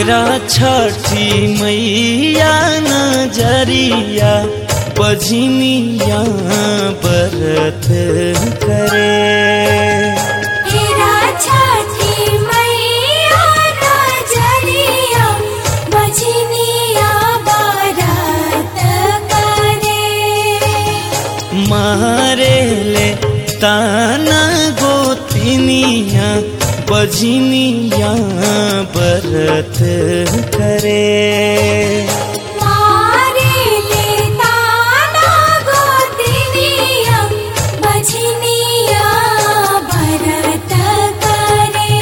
तेरा छठी मैया नजरिया बजनिया बरत करे तेरा छठी मैया नजरिया बजनिया बारात करे मारे ले ताना गोतिनिया बजनिया बरत करे मारे ले ताना गोतिनिया बजनिया बारात करे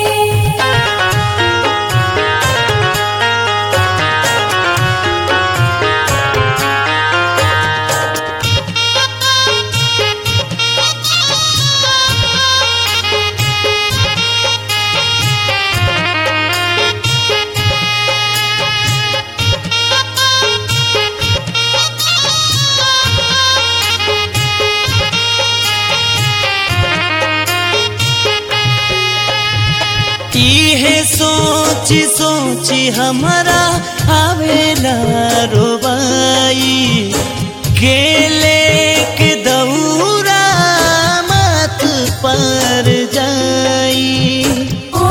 इहे सोची सोची हमारा आवेला रोबाई केले के दौरा मत पर जाई ओ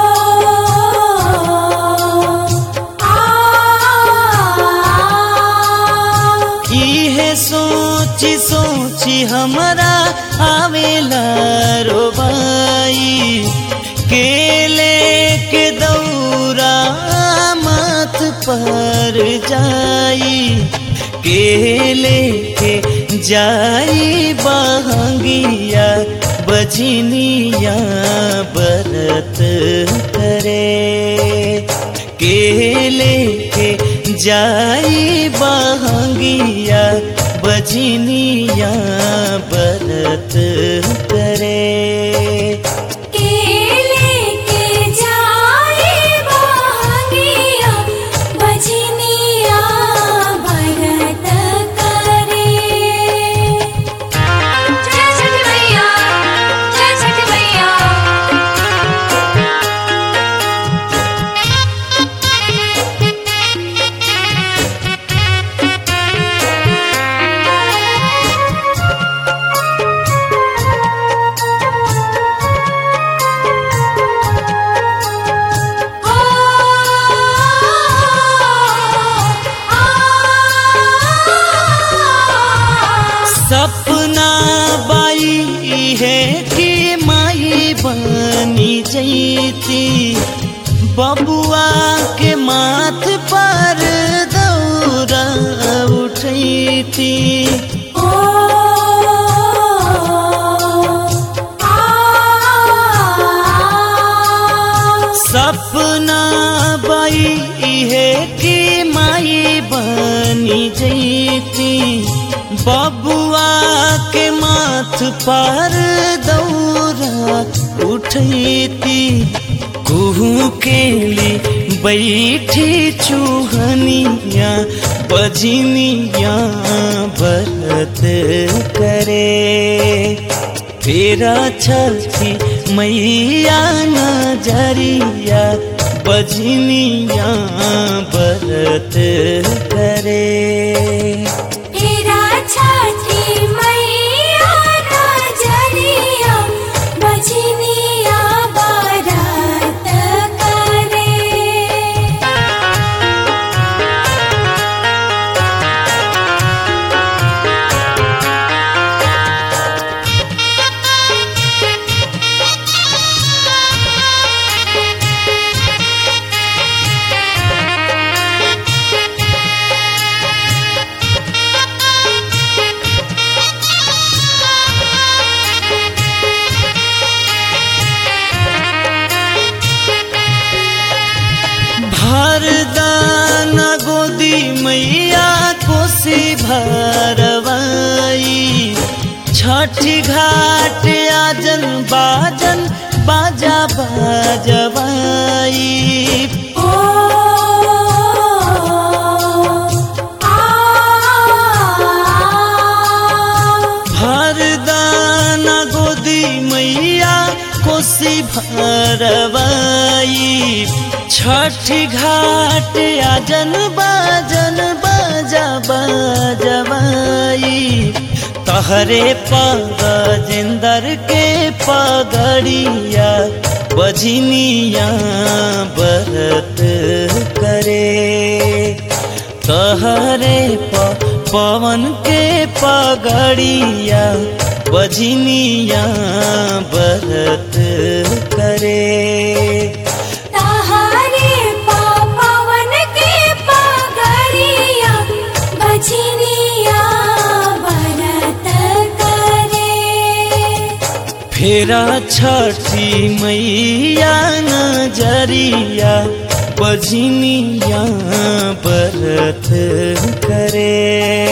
आ इहे सोची सोची हमारा आवेला रोबाई केले के दौरा मत पर जाई केले के जाई बहंगिया बजनिया बरत करे केले के जाई बहंगिया बजनिया बरत करे केले के जाए बहंगिया बजनिया भरत करे जय छठ मैया जय छठ मैया ओ आ सपना बाई है कि माई बनी जैती बबुआ के माथ पर दौरा उठैती ओ आ सपना बाई है कि माई बनी जैती बबुआ के माथ पर दौरा उठैती कुहू के ली बैठी चूहनिया बजनिया बरत करे तेरा छठी मैया नजरिया बजनिया बरत करे तेरा छठी मैया नजरिया बजनिया बारात करे भरदान गोदी मैया कोसी भरवाई छठी घाट आजन बाजन बाजा बाजवाई ओ आ भरदान गोदी मैया कोसी भरवाई छठी घाट आजन बाजन बाजा बाजवाई तहरे पग जिंदर के पगड़िया बजनिया बरत करे तहरे प पवन के पगड़िया बजनिया बरत करे ताहारे पावन के पगड़िया बजनिया बरत करे फेरा छठी मैया नजरिया बजनिया बरत करे